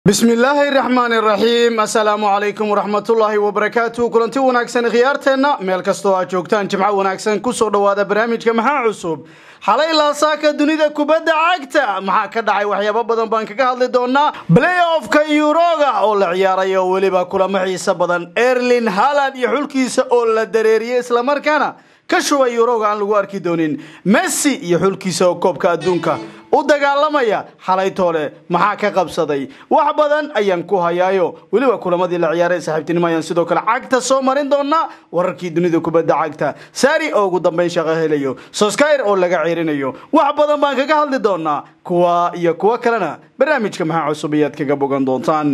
bismi illaahi raxmaan iraxiim assalaamu calaykum waraxmatullaahi wabarakaatu kulanti wanaagsan khiyaarteenna meel kastoo aad joogtaan jimco wanaagsan kusoo dhowaada barnaamijka maxaa cusub xalay laasaaka dunida kubadda cagta maxaa ka dhacay waxyaabo badan baan kaga hadli doonaa playoffka yuroga oo la ciyaaray oo weliba kulamo xiiso badan erlin haland iyo xulkiisa oo la dareeriyey islamarkaana ka shubay yuroga aan lagu arki doonin messi iyo xulkiisa oo koobka adduunka u dagaalamaya xalay toole maxaa ka qabsaday wax badan ayaan ku hayaayo weliba kulamadii la ciyaaray saaxiibtinimo ayaan sidoo kale cagta soo marin doonaa wararkii dunida kubadda cagta sari oo ugu dambeyn shaqo helayo soskayr oo laga ceerinayo wax badan baan kaga hadli doonaa kuwa iyo kuwo kalena barnaamijka maxaa cusub ayaad kaga bogan doontaan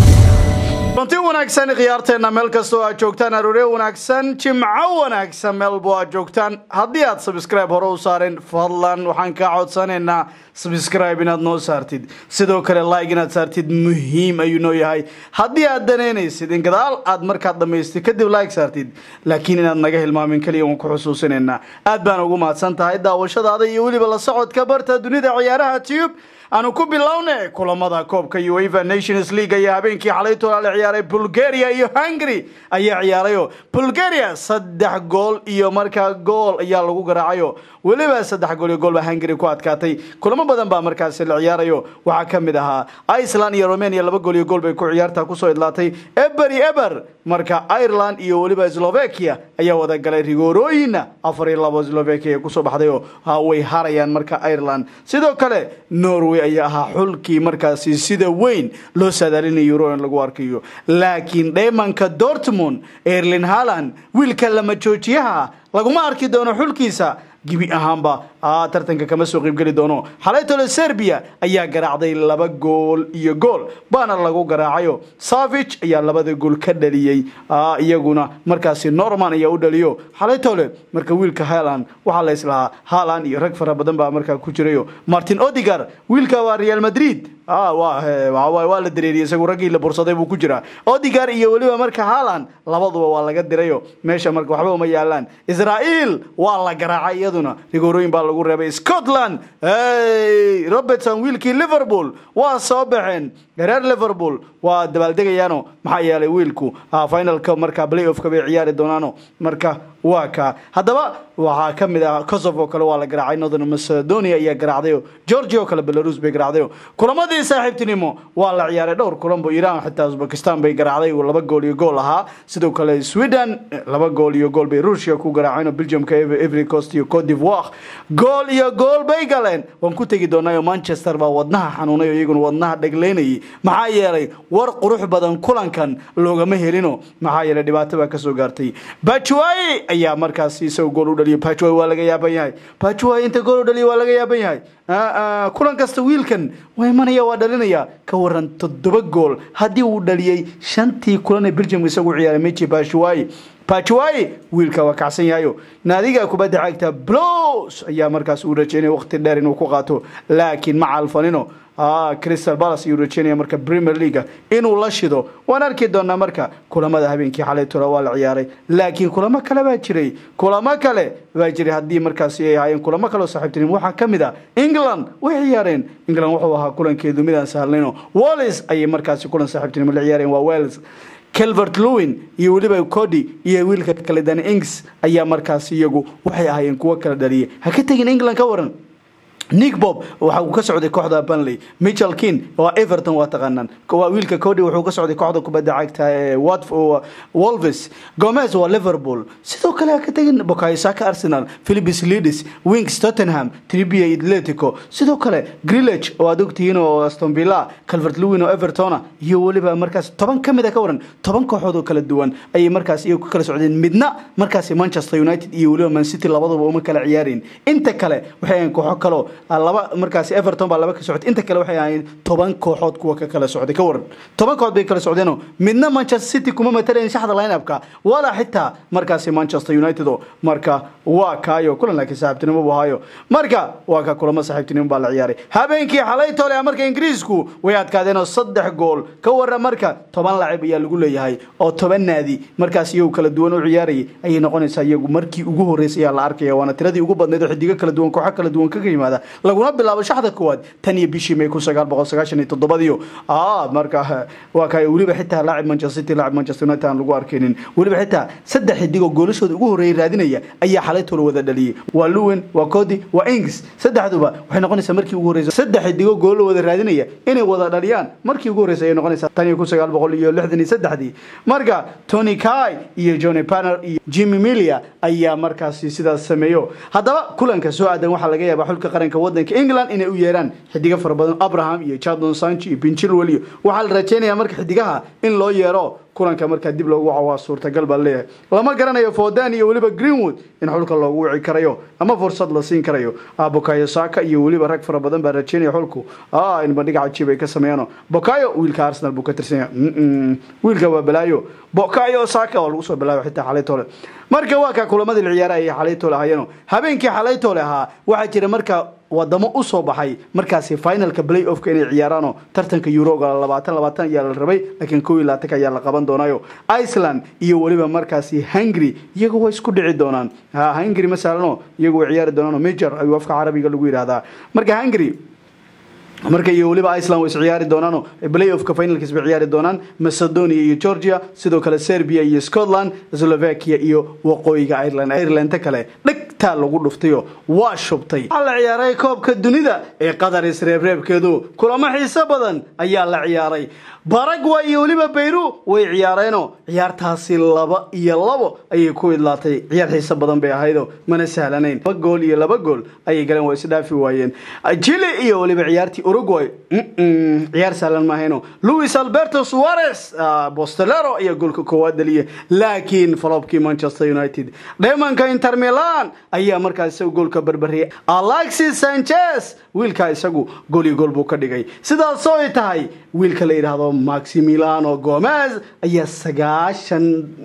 runti wanaagsan khiyaarteenna meel kastoo aad joogtaan arooryo wanaagsan jimco wanaagsan meelbo aad joogtaan haddii aad sabscribe hore u saareen fadlan waxaan kaa codsanaynaa sabscribe inaad noo saartid sidoo kale like inaad saartid muhiim ayuu noo yahay haddii aad danaynaysid in gadaal aad markaad dhammaystid kadib like saartid laakiin inaad naga hilmaamin keliya waan ku xusuusinaynaa aad baan ugu mahadsan tahay daawashadaada iyo weliba la socodka barta dunida ciyaaraha tube aanu ku bilowne kulamada koobka uefa nations league ayaa habeenkii xalay toolaa la ciyaaray bulgaria iyo hungary ayaa ciyaarayo bulgaria saddex gool iyo markaa gool ayaa lagu garaacayo weliba saddex gool iyo gool baa hungary ku adkaatay kulamo badan baa markaasi la ciyaarayo waxaa ka mid ahaa iceland iyo romania laba gool iyo gool bay ku ciyaarta kusoo idlaatay eber iyo eber marka ireland iyo weliba slovakia ayaa wada galay rigoorooyina afar iyo labo slovakia kusoo baxdayo way harayaan marka ireland sidoo kale norway ayaa ahaa xulkii markaasi sida weyn loo saadaalinayo euro in lagu arkayo laakiin dheemanka dortmund erlin haland wiilka lama joojiyaha laguma arki doono xulkiisa gibi ahaanba tartanka kama soo qaybgeli doono xalaytole serbia ayaa garaacday laba gool iyo gool baana lagu garaacayo savich ayaa labada gool ka dhaliyey iyaguna markaasi norman ayaa u dhaliyo xalaytole marka wiilka haland waxaa la islahaa haland iyo rag fara badan baa markaa ku jirayo martin odigar wiilka waa real madrid waa la dareeriyey isagu raggii la bursaday buu ku jiraa odigar iyo weliba marka haland labaduba waa laga dirayo meesha marka waxba uma yaalaan israel waa la garaacay iyaduna rigoorooyin baa lagu reebay scotland robertson wiilkii liverpool waa soo baxeen reer liverpool waa dabaaldegayaano maxaa yeelay wiilku finalka marka playoffka bay ciyaari doonaano marka waa ka haddaba waxaa ka mid ah kosovo kale waa la garaacay northern macedonia ayaa garaacdayo georgia oo kale belarus bay garaacdayo kulamadii saaxiibtinimo waa la ciyaaray dhowr kulanbo iran xitaa uzbekistan bay garaacday laba gool iyo gool ahaa sidoo kale sweden laba gool iyo gool bay rusia ku garaaceen belgiumka every coast iyo cote d'ivoire gool iyo gool bay galeen waan ku tegi doonaayo manchester baa wadnaha xanuunay oo iyaguna wadnaha dhegleynayay maxaa yeelay war qurux badan kulankan loogama helino maxaa yeelay dhibaato baa kasoo gaartay bajuay ayaa markaasi isaga gool u dhaliyo bajuay waa laga yaaban yahay bajuay inta gool u dhaliyo waa laga yaaban yahay kulan kasta wiilkan waa imanaya waa dhalinaya ka waran toddoba gool haddii uu dhaliyey shantii kulan ee belgiumka isagu ciyaaray meji bajuai bajuai wiilka waa kacsan yahayo naadiga kubadda cagta blos ayaa markaas uu rajeynaya waqti dheer inuu ku qaato laakiin ma calfanino crystal palace ayuu rajeynaya marka premier leaga inuu la shido waan arki doonaa marka kulamada habeenkii xalay tola waa la ciyaaray laakiin kulamo kale baa jiray kulamo kale baa jiray haddii markaasi ay ahaayeen kulamo kale oo saaxiibtinimo waxaa ka mid ah england way ciyaareen england wuxuu ahaa kulankeedu midaan sahlnayno wallis ayay markaasi kulan saaxiibtinimo la ciyaareen waa wales calvert lewin iyo weliba cody iyo wiilka kale dani ings ayaa markaasi iyagu waxay ahaayeen kuwo kala dhaliyay ha ka tegin england ka waran nick bob waxa uu ka socday kooxda banley michel kin waa everton waa taqaanaan waa wiilka cody wuxuu ka socday kooxda kubadda cagta ee wolves gomez waa liverpool sidoo kale ha ka tegin bokaisaka arsenal philipis lidis wings tottenham tribia atletico sidoo kale grillage oo aad ogtihiin oo aston villa calvert lewin oo evertona iyo weliba markaas toban ka mid a ka waran toban kooxood oo kala duwan ayay markaas iyagu ka kala socdeen midna markaasi manchester united iyo weliba man city labaduba uma kala ciyaareen inta kale waxay ahayn kooxo kaleo laba markaasi everton baa laba ka socotay inta kale waxay ahaayeen toban kooxood kuwa ka kala socday ka waran toban kooxood bay kala socdeenoo midna manchester city kuma matalayn shaxda lineupka walaa xitaa markaasi manchester united oo marka waa kaayo kulan laakiin saaxiibtinimo buu ahaayo marka waa ka kulamo saaxiibtinimo baa la ciyaaray habeenkii xalay tole marka ingiriisku way adkaadeen oo saddex gool ka waran marka toban lacib ayaa lagu leeyahay oo toban naadi markaas iyagu kala duwan u ciyaarayay ayay noqonaysaa iyagu markii ugu horreysay ayaa la arkaya waana tiradii ugu badnayd oo xidigo kala duwan kooxo kala duwan kaga yimaada laguna bilaabo shaxda koowaad tan iyo bishii may kun sagaal boqol sagaashan iyo toddobadiyo marka waa kay weliba xitaa laacib manchester city laacib manchester united aan lagu arkaynin weliba xitaa saddex xidig oo goolashooda ugu horreeyay raadinaya ayaa xalay tolo wada dhaliyey waa luwen waa cody waa ings saddexduba waxay noqonaysaa markii ugu horreysa saddex xidigoo goolo wada raadinaya inay wada dhaliyaan markii ugu horreysa ayay noqonaysaa tan iyo kun sagaal boqol iyo lixdan iyo saddexdii marka tony kai iyo johnny panner iyo jimmy milia ayaa markaasi sidaas sameeyo haddaba kulanka soo aadan waxaa laga yaabaa xulka qaranka wadanka england inay u yeeraan xidigo fara badan abraham iyo jadon sanchi iyo pinchilwell iyo waxaa la rajeynayaa marka xidigaha in loo yeero kulanka markaa dib loogu waco waa suurtagal baa leeyahay lama garanayo fodan iyo weliba greenwood in xulka loogu wici karayo ama fursad la siin karayo bokayo saka iyo weliba rag fara badan baa rajeynaya xulku in bandhig cajiib ay ka sameeyaan bokayo wiilka arsenal buu ka tirsanya wiilka waa balaayo bokayo saka waa lagu soo balaayo xitaa xalay tole marka waa kaa kulamadii la ciyaara ayay xalay tole ahayeeno habeenkii xalay tole ahaa waxaa jira marka wadamo usoo baxay markaasi finalka play offka inay ciyaaraano tartanka euroga labaatan labaatan ayaa la rabay laakiin kow iyo labaatanka ayaa la qaban doonayo iceland iyo weliba markaasi hungary iyagu way isku dhici doonaan ha hungary masalano iyagu way ciyaari doonaano major ayuu afka carabiga lagu yidhaahdaa marka hungary marka iyo weliba iceland way is ciyaari doonaano play offka finalkiis bay ciyaari doonaan macedonia iyo georgia sidoo kale serbia iyo scotland slovakia iyo waqooyiga ireland irelanta kale dhegtaa lagu dhuftayo waa shubtay waxaa la ciyaaray koobka dunida ee qatar isreebreebkeedu kulamo xiiso badan ayaa la ciyaaray baragway iyo weliba bayru way ciyaareenoo ciyaartaasi laba iyo labo ayay ku idlaatay ciyaar xiiso badan bay ahaydo mana sahlanayn laba gool iyo laba gool ayay galeen waa isdhaafi waayeen jili iyo weliba ciyaartii uruguay ciyaar sahlan maahayno louis alberto suarez bostelero ayaa goolka koowaad dhaliyay laakiin falobkii manchester united dheemanka inter milan ayaa markaas isagu goolka barbariyay alexis sanchez wiilkaa isagu gool iyo gool buu ka dhigay sidaasoo ay tahay wiilka la yidhaahdo maximiliano gomez ayaa sagaashan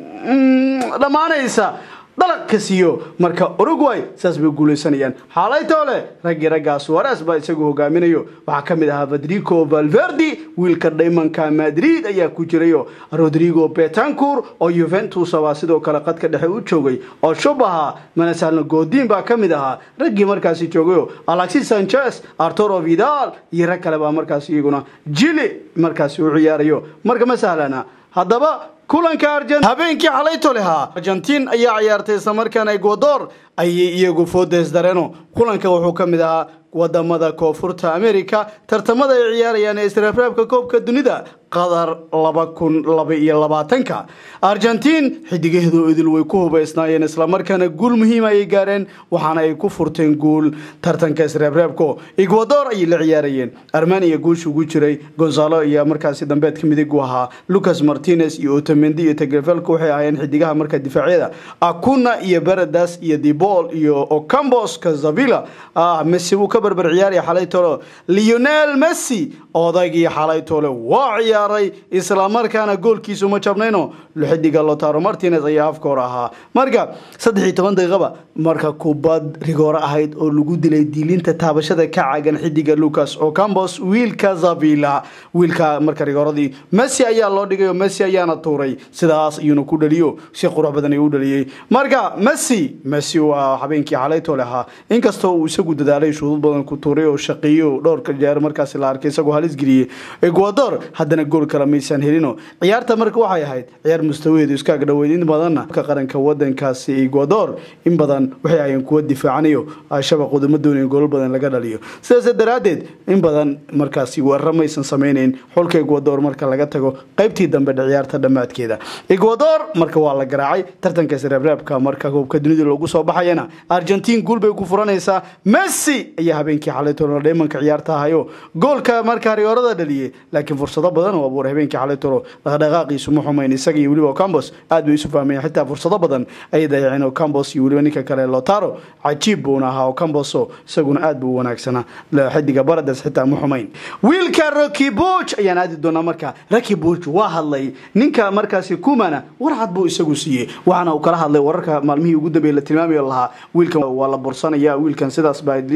dhammaanaysa dalag ka siiyo marka uruguay saas bay guulaysanayaan xaalaytoole raggii raggaa suares baa isagu hogaaminayo waxaa ka mid ahaa federico valverdi wiilka dhaymanka madrid ayaa ku jirayo rodrigo betancour oo yuventus baa sidoo kale qadka dhexe u joogay oo shubaha manasalno godin baa ka mid ahaa raggii markaasi joogayo alexis sanchez arturo vidal iyo rag kale baa markaas iyaguna jili markaasi u ciyaarayo marka ma sahlana haddaba kulanka habeenkii xalayto lehaa argentiin ayaa ciyaartay islamarkaana ecuador ayay iyagu foodes dareeno kulanka wuxuu ka mid ahaa wadamada koonfurta america tartamada ay ciyaarayaan ee israafraabka koobka dunida qatar laba kun laba iyo labaatanka argentiin xidigaheedu idil way ku hubaysnaayeen islamarkaana guul muhiima ayay gaareen waxaana ay ku furteen guul tartanka israafraabko ecuador ayay la ciyaarayeen armania guusha ugu jiray gonzalo iyo markaasi dambeedka midigu ahaa lucas martinez iyo otamendi iyo tegrefelka waxay ahaayeen xidigaha marka difaacyada acuna iyo beredas iyo dibol iyo ocambos kazavila messi wuu ka barbar ciyaaraya xalaytolo lionel messi odaygii xalaytole waa ciyaaray islamarkaana goolkiisu ma jabnayno xidiga lotaro martinez ayaa afka hor ahaa marka saddex iyo toban daqiiqaba marka kubad rigoore ahayd oo lagu dilay diilinta taabashada ka cagan xidiga lucas ocambos wiilka zavila wiilka marka rigooradii messi ayaa loo dhigay oo messi ayaana tuuray sidaas ayuuna ku dhaliyo si qurux badan ayuu u dhaliyey marka messi messi waa habeenkii xalaytole ahaa inkastoo uu isagu dadaalay shuudud badan ku tuuray oo shaqeeyo dhowrka jeer markaasi la arkay isagoo halis geliyey ecuador haddana gool kale maysan helino ciyaarta marka waxay ahayd ciyaar mustawaheedu iskaag dhoweyd in badanna ka qaranka wadankaasi ecuador in badan waxay ahayeen kuwa difaacanayo shabaqooda ma doonayn goolal badan laga dhaliyo sidaas daraaddeed in badan markaasi weeraro maysan samaynayn xulka ecuador marka laga tago qaybtii dambe ciyaarta dhammaadkeeda ecuador marka waa la garaacay tartanka sreebreebka marka koobka dunida loogu soo baxayana argentiin guul bay ku furanaysaa messi ayaa habeenkii xalaytolo dheemanka ciyaarta ahayo goolka markaa rigoorada dhaliyey laakiin fursado badan oo abuuray habeenkii xalaytolo dhaqdhaqaaqiisu ma xumayn isaga iyo weliba campos aad bay isu fahmayeen xitaa fursado badan ayay dayaceen oo campos iyo weliba ninka kale lotaro cajiib buuna ahaa oo camboso isaguna aad buu u wanaagsanaa xidiga barades xitaa ma xumayn wiilka rocky buch ayaan aadi doonaa marka rocky buch waa hadlay ninka markaasi kumana warcad buu isagu siiyey waxaana uu kala hadlay wararka maalmihii ugu dambeeyey la tilmaamayo lahaa wiilkan waa la bursanaya wiilkan sidaas baa wax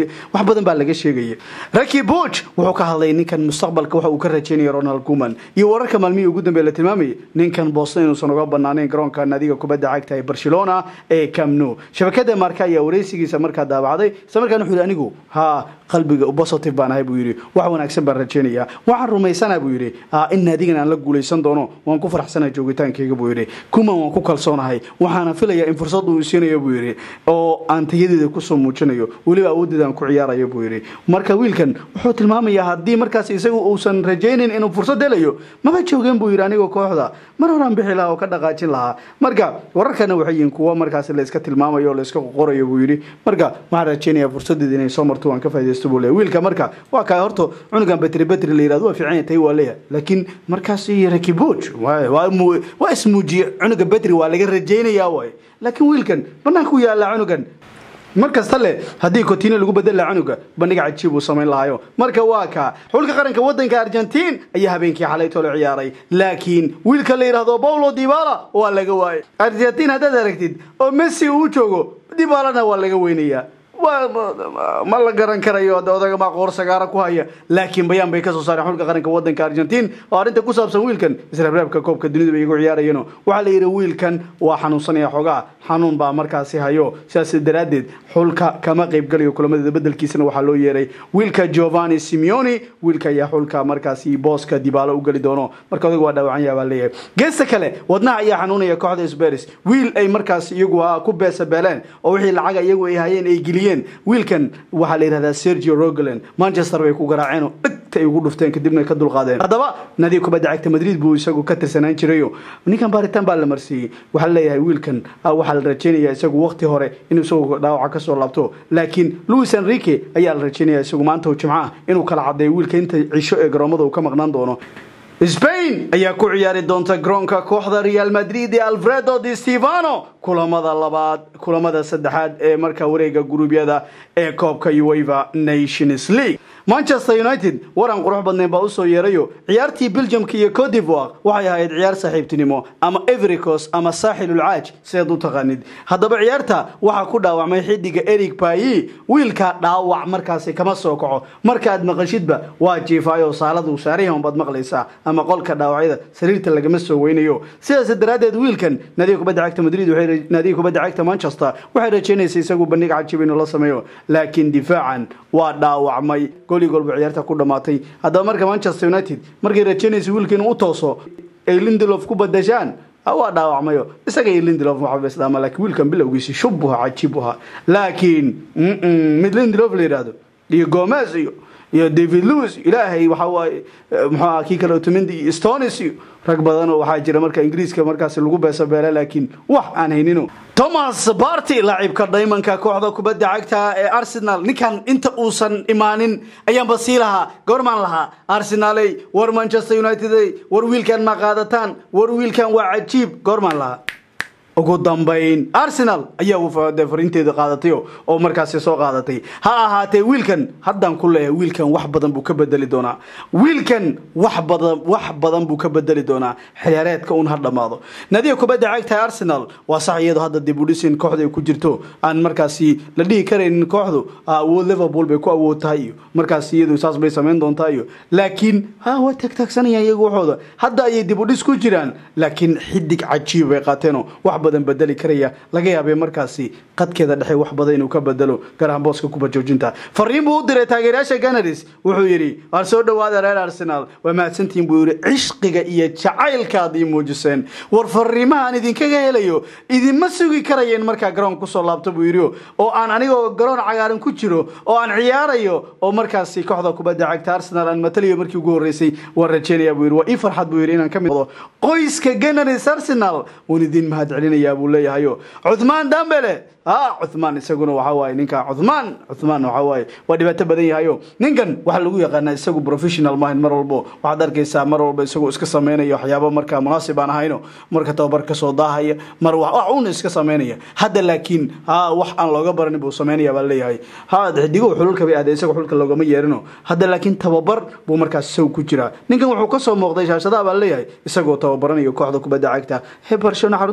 badan baa laga sheegaya raki buj wuxuu ka hadlay ninkan mustaqbalka waxa uu ka rajeynaya ronald kuman iyo wararka maalmihii ugu dambeey la tilmaamayay ninkan boston inuusan uga banaaneyn garoonka naadiga kubadda cagta ee barcelona ee camno shabakada marka ayaa wareysigiisa markaa daabacday isla markaana wuxuu yidhi anigu ha qalbiga positive baan ahay buu yidhi wax wanaagsan baan rajeynayaa waxaan rumaysanaa buu yidhi in naadigan aan la guulaysan doono waan ku faraxsanaa joogitaankayga buu yidhi kuman waan ku kalsoonahay waxaana filayaa in fursad uu siinayo buu yidhi oo aan tayadeeda kusoo muujinayo weliba awooddeeda aan ku ciyaarayo buu yidhi marka wiilkan wuxuu tilmaamayaa haddii markaas isagu uusan rajaynin inuu fursad helayo maba joogeen buu yidhi anigoo kooxda mar horaan bixi lahaa oo ka dhaqaajin lahaa marka wararkana waxay yihiin kuwo markaas layska tilmaamayo oo layska qorayo buu yidhi marka waxaan rajeynayaa fursadeeda inay soo marto waan ka faa'idaysto buu leeyahay wiilka marka waa kaa horta cunugan betri betri la yirahdo waa fiican yahay tayi waa leeyahay laakiin markaas rakibuj waa ismuujiye cunuga betri waa laga rajaynayaa waay laakiin wiilkan banaanka u yaallaa cunugan mar kasta leh haddii cotino lagu bedel laha cunuga bandhiga cajiib uu samayn lahayo marka waa kaa xulka qaranka wadanka argentiin ayaa habeenkii xalayto la ciyaaray laakiin wiilka la yidhaahdo paulo dibala waa laga waayay argentiin haddaad aragtid oo messi uu joogo dibalana waa laga weynayaa ma la garan karayo odaga maa qoor sagaara ku haya laakiin bayaan bay kasoo saareen xulka qaranka wadanka argentiin oo arrinta ku saabsan wiilkan israabreebka koobka dunida bay igu ciyaarayeen waxaa la yidhi wiilkan waa xanuunsanaya xogaa xanuun baa markaasi hayo sidaas daraaddeed xulka kama qaybgalayo kulamadeda bedelkiisana waxaa loo yeeray wiilka giovanni simeoni wiilka ayaa xulka markaasi booska dibaalo u geli doono marka odaga waa dhaawacan yaha baa leeyahay geesta kale wadnaha ayaa xanuunaya kooxda sberis wiil ay markaas iyagu ku beesabeeleen oo wixii lacaga iyagu ay hayeen ay geliyeen wiilkan waxaa la yidhahdaa sergio rogolan manchester bay ku garaaceen oo dhegta ay ugu dhufteen kadibna ka dulqaadeen haddaba nadiib kubadda cagta madrid buu isagu ka tirsanaan jirayo ninkan baaritaan baa la marsiiyey waxaa la leeyahay wiilkan waxaa la rajeynaya isagu waqti hore inuu isagu dhaawaca kasoo laabto laakiin louis enrique ayaa la rajeynaya isagu maanta jimco ah inuu kala cadeeyo wiilka inta cisho ee garoomada uu ka maqnaan doono spain ayaa ku ciyaari doonta garoonka kooxda real madrid ee alfredo di stefano kulamada labaad kulamada saddexaad ee markaa wareega guruubyada ee koobka ueva nations league manchester united waran qurux badnayn baa usoo yeerayo ciyaartii belgiumka iyo cote divoire waxay ahayd ciyaar saaxiibtinimo ama evericos ama saaxilulcaaj sidaad u taqaanid haddaba ciyaarta waxaa ku dhaawacmay xidiga eric bayi wiilka dhaawac markaasi kama soo kaco markaad maqashidba waa jiifaayo saaladu saarihan baad maqlaysaa ama qolka dhaawacyada sariirta lagama soo weynayo sidaas daraaddeed wiilkan naadiga kubadda cagta madrid naadiga kubadda cagta manchester waxay rajeynaysa isagu bandhig cajiib inuu la sameeyo laakiin difaacan waa dhaawacmay gooli golba ciyaarta ku dhamaatay haddaba marka manchester united markay rajeynaysa wiilka inuu u tooso ay lindelof ku badashaan waa dhaawacmayo isaga iyo lindelof waxabeslaama laakiin wiilkan bilowgiisi shubuha cajiibuha laakiin mid lindelof la yidhaahdo iyo gomez iyo iyo david lewis ilaahay waxa waaye muxuu aha kii kale otomendi iyo stonis iyo rag badan oo waxaa jira marka ingiriiska markaasi lagu beesabeela laakiin wax aan haynino thomas barty laacibka dhaymanka kooxda kubadda cagta ee arsenal ninkan inta uusan imaanin ayaanba sii lahaa goormaan lahaa arsenaley war manchester united war wiilkan ma qaadataan war wiilkan waa cajiib goormaan lahaa ugu dambayn arsenal ayaa fariinteeda qaadatay oo markaasi soo qaadatay ha ahaatee wiilkan haddaan ku leeyahay wiilkan wax badan buu ka bedeli doonaa wiilkan wax badan wax badan buu ka bedeli doonaa xiyaareedka un ha dhammaado nadiga kubadda cagta arsenal waa sax iyadoo hadda dib u dhisin kooxda ay ku jirto aan markaasi la dhihi karaynin kooxdu awood liverpool bay ku awood tahay iyo markaasi iyadu saas bay samayn doontaa iyo laakiin ha waa taagtaagsanayaan iyagu waxooda hadda ayay dib u dhis ku jiraan laakiin xidig cajiib bay qaateenoo wax badan bedeli karaya laga yaabay markaasi qadkeeda dhexe wax badan inuu ka bedelo garahan booska kuba joojinta fariin buu u diray taageerayaasha ganaris wuxuu yidhi waar soo dhowaada reer arsenal waa mahadsantihiin buu yidhi cishqiga iyo jacaylkaad ii muujiseen war fariimahaan idinkaga helayo idinma sugi karayeen markaa garoon kusoo laabto buu yidhi oo aan anigoo garoon cagaaran ku jiro oo aan ciyaarayo oo markaasi kooxda kubadda cagta arsenal aan matalayo markii ugu horreysay waan rajeynaya buu yidhi waa ii farxad buu yidhi inaan ka mid noqdo qoyska ganaris arsenal waan idin mahad celinaya buu leeyahayo cuthmaan dambele ha cuthmaan isaguna waxa waaye ninka cuthmaan cuthmaan waxa waaye waa dhibaato badan yahayo ninkan waxaa lagu yaqaanaa isagu professional maahin mar walbo waxaad arkaysaa mar walba isagoo iska sameynaya waxyaabo markaa munaasib aan ahayno marka tababar kasoo daahaya mar wax uuna iska sameynaya hadda laakiin ha wax aan looga baranin buu sameynaya baa leeyahay ha xidigo xululka bay aadee isaga xulka loogama yeerino hadda laakiin tababar buu markaas isagu ku jiraa ninkan wuxuu kasoo muuqday shaashadaha baa leeyahay isagoo tababaranayo kooxda kubadda cagta he barcelona xarunteeda ku tababar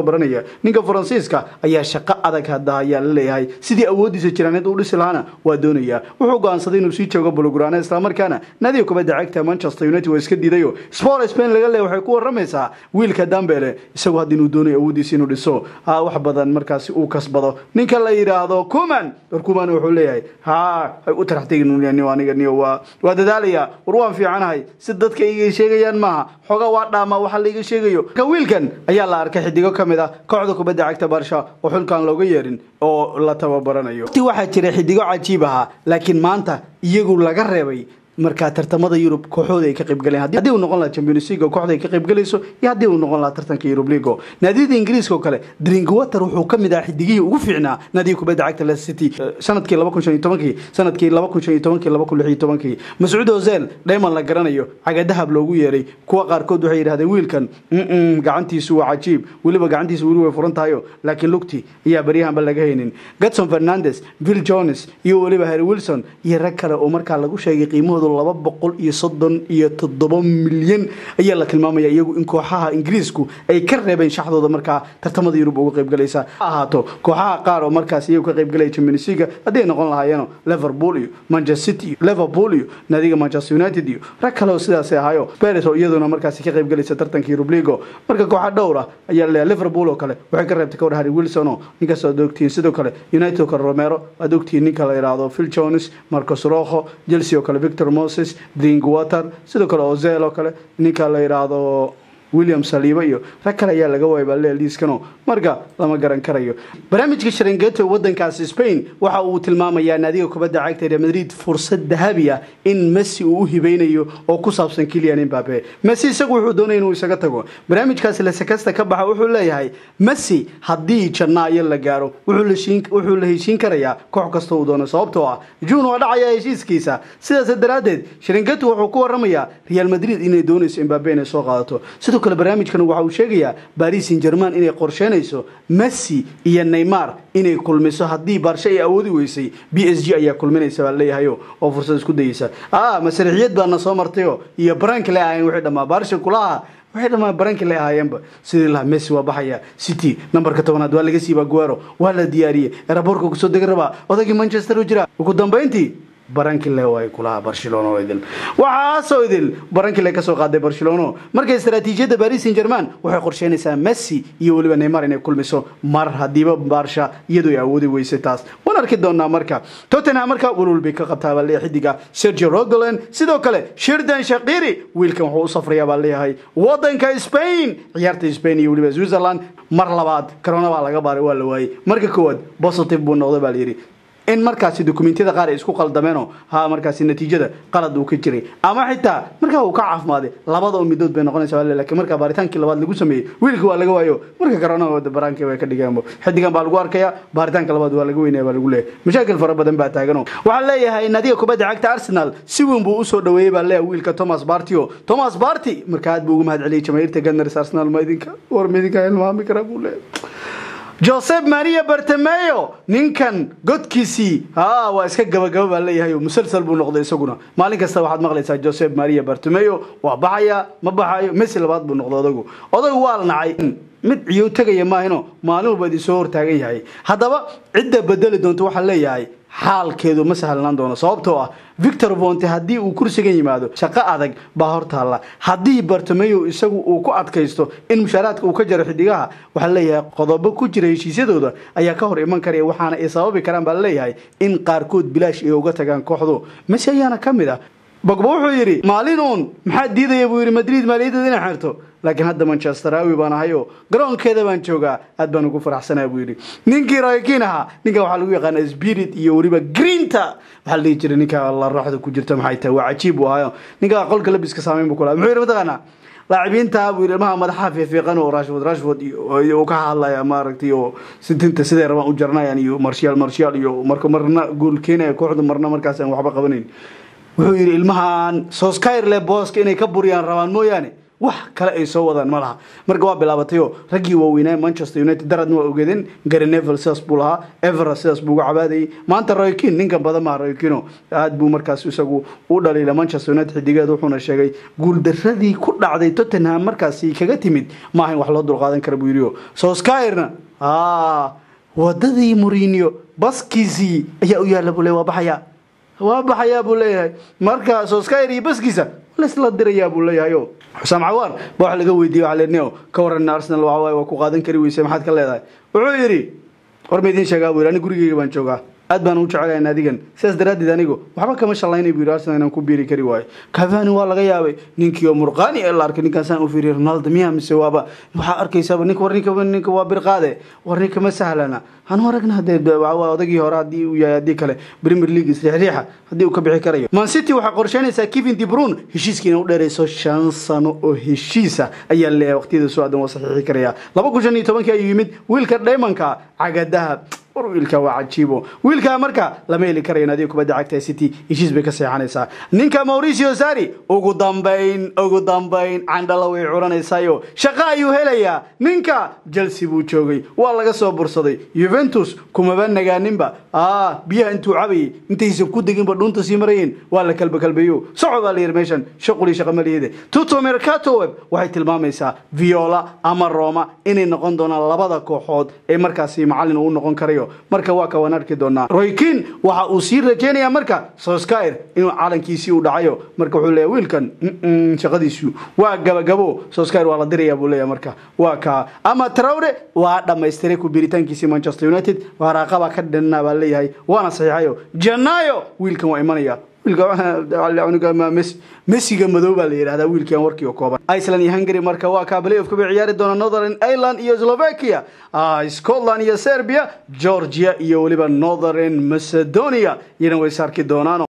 tababaranaya ninka faransiiska ayaa shaqo adag hadda ayaa la leeyahay sidii awoodiisa jiraaneed u dhisi lahaana waa doonaya wuxuu go'aansaday inuu sii joogo bulogurane islamarkaana nadiga kubadda cagta manchester united waa iska diidayo sport spain laga leeya waxay ku waramaysaa wiilka dambele isagu hadda inuu doonayo awoodiisa inuu dhiso ha wax badan markaasi uu kasbado ninka la yidhaahdo kuman war kuman wuxuu leeyahay ha ay u tarax tegin aniga niyo waa waa dadaalaya war waan fiicanahay si dadka iga sheegayaan maaha xoogaa waa dhaama waxa laiga sheegayo ka wiilkan ayaa la arkay xidigo ka mid ah kooxda kubadda cagta barsha oo xulkaan looga yeerin oo la tababaranayo waqti waxaa jira xidigo cajiib ahaa laakiin maanta iyagu laga reebay markaa tartamada yurub kooxooda ay ka qaybgaleen haddii uu noqon laha champions league kooxda ay ka qaybgalayso iyo haddii uu noqon laha tartanka yurub league naadiyada ingiriiska oo kale drinkwater wuxuu ka mid ahaa xidigihii ugu fiicnaa naadiga kubadda cagta leicester city sanadkii laba kun shan iyo tobankii sanadkii laba kun shan iyo tobankii laba kun lix iyo tobankii mascuud ozel dhayman la garanayo cagadahab loogu yeeray kuwa qaarkood waxay yidhahdeen wiilkan gacantiisu waa cajiib weliba gacantiisu weli way furan tahayo laakiin lugti ayaa baryahanba laga haynin gatson fernandes bill jones iyo weliba harry wilson iyo rag kale oo markaa lagu sheegay qiimahooda laba boqol iyo soddon iyo toddoba milyan ayaa la tilmaamaya iyagu in kooxaha ingiriisku ay ka reebeen shaxdooda markaa tartamada yurub uga qaybgalaysa ha ahaato kooxaha qaar oo markaas iyagu ka qaybgalaya champions league haddii ay noqon lahaayeen liverpool iyo manchester city iyo liverpool iyo naadiga manchester united iyo rag kale oo sidaasi ahayo paris oo iyaduna markaasi ka qaybgalaysa tartanka yurub league marka kooxa dhowr ah ayaa laleeyahay liverpool oo kale waxay ka reebtay kawar harry wilson oo ninkaas aad ogtihiin sidoo kale united oo kale romero aad ogtihiin ninka la yidhaahdo phil jones marcos rojo chelsea oo kale victor moses drinkwater sidoo kale ozel oo kale ninka la yidhaahdo william saliiba iyo rag kale ayaa laga waayay baale liiskano marka lama garan karayo barnaamijka sharengeto wadankaasi spain waxa uu tilmaamayaa naadiga kubadda cagta real madrid fursad dahabi ah in messi uu u hibeynayo oo ku saabsan kilian imbabe messi isagu wuxuu doonaya inuu isaga tago barnaamijkaasi lasekasta ka baxa wuxuu leeyahay messi haddii janaayo la gaaro wuxuu la heshiin karayaa koox kasta uu doono sababtoo ah juun waa dhacaya heshiiskiisa sidaas daraaddeed sharengeto wuxuu ku waramayaa real madrid inay doonayso imbabe inay soo qaadato sidoo kale barnaamijkan waxa uu sheegayaa baris saint german inay qorsheynayso messi iyo neymar inay kulmiso haddii baarshe ay awoodi weysay b s g ayaa kulminaysa baa leeyahayo oo fursad isku dayeysa a masariixiyad baana soo martayo iyo baranki le ahayn wixii dhammaa baarsha kulaha waxay dhamaan baranki le ahaayeenba sidii lahaa messi waa baxaya city nambarka tobanaad waa laga siiba guero waa la diyaariyey eraboorka kusoo dega rabaa odagii manchester u jira ugu dambeyntii barankile ay kulahaa barcelona oo idil waxaasoo idil barankile kasoo qaaday barcelona marka istaraatiijiyadda baris saint german waxay qorsheynaysaa messi iyo weliba neymar inay kulmiso mar hadiiba baarsha iyadoo ay awoodi weysay taas waan arki doonaa marka tottenham marka walwal bay ka qabtaa baa leeyahay xidiga sergio rogolan sidoo kale shirdan shaqiri wiilkan wuxuu u safrayaa baa leeyahay wadanka spain ciyaarta spain iyo weliba switzerland mar labaad corona baa laga baaray waa la waayey marka koowaad positive buu noqday baa layidhi in markaasi dokumentiyada qaar ay isku qaldameenoo ha markaasi natiijada qalad uu ka jiray ama xitaa markaa uu ka caafimaaday labada oo midood bay noqonaysa lakiin markaa baaritaankii labaad lagu sameeyey wiilka waa laga waayo marka corona baraanki way ka dhigeenbo xidigan baa lagu arkaya baaritaanka labaad waa laga weynaya baa lagu leeyahay mashaakil fara badan baa taagano waxaa leeyahay nadiga kubadda cagta arsenal si weyn buu usoo dhaweeyey baa leeyahay wiilka thomas bartio thomas barty marka aad buu ugu mahad celiyey jamaahiirta gunners arsenal ma idinka war ma idinka ilmaami kara buu leeyahay josep maria bartemeyo ninkan godkiisii ha waa iska gabagaba baa leeyahay musalsal buu noqday isaguna maalin kasta waxaad maqlaysaa josep maria bartemeyo waa baxaya ma baxayo messi labaad buu noqday odagu odagu waa la nacay mid ciyow tegaya maahino maalin walba idin soo hortaagan yahay haddaba cidda bedeli doonto waxaa leeyahay xaalkeedu ma sahlanaan doono sababtoo ah victor vonte haddii uu kursigan yimaado shaqo adag baa hor taalla haddii bartomeyo isagu uu ku adkaysto in mushaaraadka uu ka jaro xidigaha waxaa leeyahay qodobo ku jira heshiisyadooda ayaa ka hor iman karaya waxaana ay sababi karaan baa leeyahay in qaarkood bilaash ay uga tagaan kooxdu mase ayaana ka mid ah bogba wuxuu yidhi maalin uun maxaa diidaya buu yidhi madrid maaliyadeeda inay xirto laakiin hadda manchester awi baan ahayo garoonkeeda baan joogaa aad baan ugu faraxsanaa buu yidhi ninkii raykiin ahaa ninka waxaa lagu yaqaana spirit iyo weliba greenta waxaa la dhihi jiray ninka la raaxda ku jirta maxay tahay waa cajiib buu ahayo ninka qolka labiska saameyn buu kulaha muxuu yidhi mataqaanaa laacibiinta buu yidhi ilmaha madaxa fiifiiqan oo rashford rashford iyo ka hadlaya maaragtay oo sitinta siday rabaan u jarnayaan iyo marshaal marshaal iyo marka marna gool keenaya kooxda marna markaas aan waxba qabanayn wuxuu yidhi ilmahan soskyrle booska inay ka buriyaan rabaan mooyaane wax kale ay soo wadaan ma laha marka waa bilaabatayoo raggii waaweynaa manchester united daradna waa ogeedeen gary nevel sidaas buu lahaa evera sidaas buu uga cabaadayay maanta roykin ninkan badan maha roykino aad buu markaas isagu u dhaliila manchester united xidigeed wuxuuna sheegay guuldaradii ku dhacday tottenham markaasi kaga timid maaha in wax loo dulqaadan kara buu yidhi soskyrna wadadii murinio baskiisii ayaa u yaalla buu le waa baxayaa waa baxayaa buu leeyahay marka soskayr iyo baskiisa laisla dirayaa buu leeyahay o xusaam cawaar ba wax laga weydiiyey waxa lenio ka waran arsenal waxa waaye waa ku qaadan kari weyse maxaad ka leedahay wuxuu yidhi war ma idiin sheegaa buu yidhi ani gurigeyga baan joogaa aad baan u jecelayn adigan sidaas daraaddeed anigu waxba kama shallaynay buu yidhi arsenal inaan ku biiri kari waayo cavani waa laga yaabay ninkii oo murqaani ee la arkay ninkaasaan u fiiriyay ronaldo miya mise waaba waxaa arkaysaaba ninka war ninka ninka waa birqaade war ninka ma sahlana hanu aragna hadee odagii hore haddii uu yahay haddii kale premier league isriixriixa haddii uu ka bixi karayo man city waxay qorsheynaysaa kevin de bruyne heshiiskiina u dheerayso shan sano oo heshiisa ayaa leeyahay waqtiyada soo aadan waa saxiixi karaya laba kun shan iyo tobankii ayuu yimid wiilka dhaymanka cagadaha war wiilka waa cajiibo wiilkaa marka lama heli karayo naadiga kubadda cagta city heshiis bay ka seexanaysaa ninka mauricio sari ugu dambayn ugu dambayn candhala way curanaysayo shaqo ayuu helayaa ninka chelsea buu joogay waa laga soo bursaday juventus kumaba nagaaninba biyaha intuu cabayay intaysan ku deginba dhuunta sii marayeen waa la kalba kalbeeyo soco baa la yidhi meeshan shaqulii shaqa maliyade tuto mercato web waxay tilmaamaysaa viola ama roma inay noqon doonaan labada kooxood ee markaasi macallin uu noqon karayo marka waa kawaan arki doonaa roykin waxa uu sii rajeynayaa marka soskyer inuu calankiisii u dhacayo marka wuxuu leeyahy wiilkan shaqadiisu waa gabagabo soskyer waa la diraya buu leeyahy marka waa kaa ama trawre waa dhamaystiray ku biritaankiisii manchester united waraaqabaa ka dhanna baa leeyahay waana saxiixayo janayo wiilkan waa imanaya messiga madow baa la yidhahdaa wiilkii aan warkii oo kooban iceland iyo hungary marka waa kaa playoffka bay ciyaari doona northern ireland iyo slovakia scotland iyo serbia georgia iyo weliba northern macedonia iyana way saarki doonaan